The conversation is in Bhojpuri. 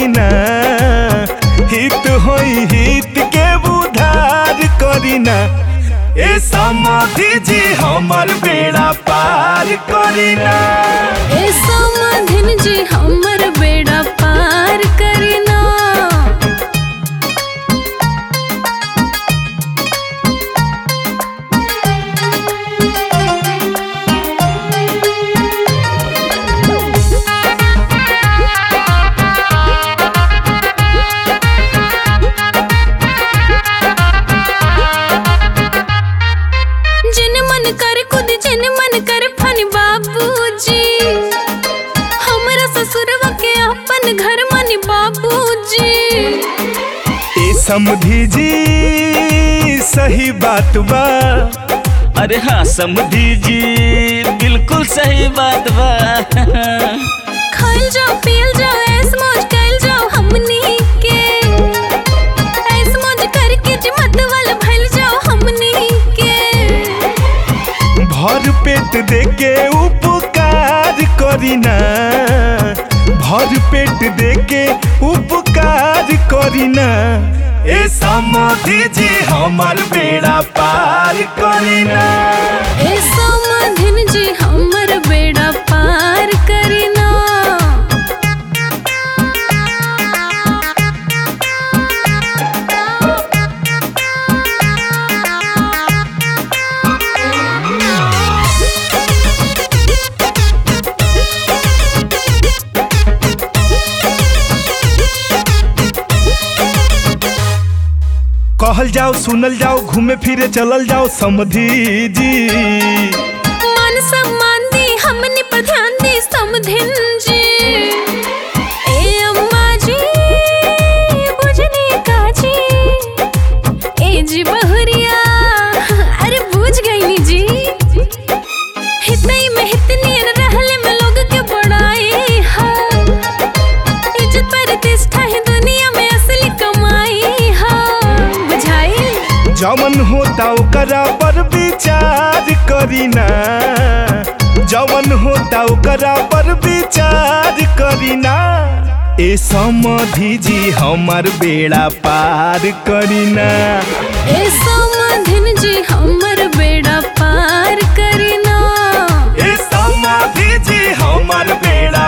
करीना हित होई हित के उधार करीना ए समाधि जी हमर बेड़ा पार करीना ए समाधिन जी हमर बेड़ा पार करीना जिन मन कर खुद जिन मन कर फन बाबूजी हमरा ससुरवा के अपन घर मन बाबूजी ए समधि जी सही बात बा अरे हाँ समझी जी बिल्कुल सही बात बा खाइल जाओ पियल जाओ ऐस मौज कैल जाओ हमनी के ऐस मौज करके जी मत वाला भइल जाओ हमनी के भर पेट देके उपकार करीना भर पेट देके उपकार करीना ए समाधि जी हमर बेड़ा पार करीना ए समाधिन जी हमर बेड़ा पार करीना कहल जाओ सुनल जाओ घूमे फिरे चलल जाओ समधि जी मान सम्मान दी हमनी पर ध्यान दी समधिन जी ए अम्मा जी बुझने का जी ए जी बहुरिया अरे बुझ गई जी हितई में हितनी रहले में लोग के बड़ाई है इज्जत प्रतिष्ठा है दुनिया में असली कमाई है बुझाई जवन होता ओकरा पर विचार करीना जवन होता ओकरा पर विचार करीना ए समधि जी हमर बेड़ा पार करीना ए समाधिन जी हमर बेड़ा पार करीना ए समाधि जी हमर बेड़ा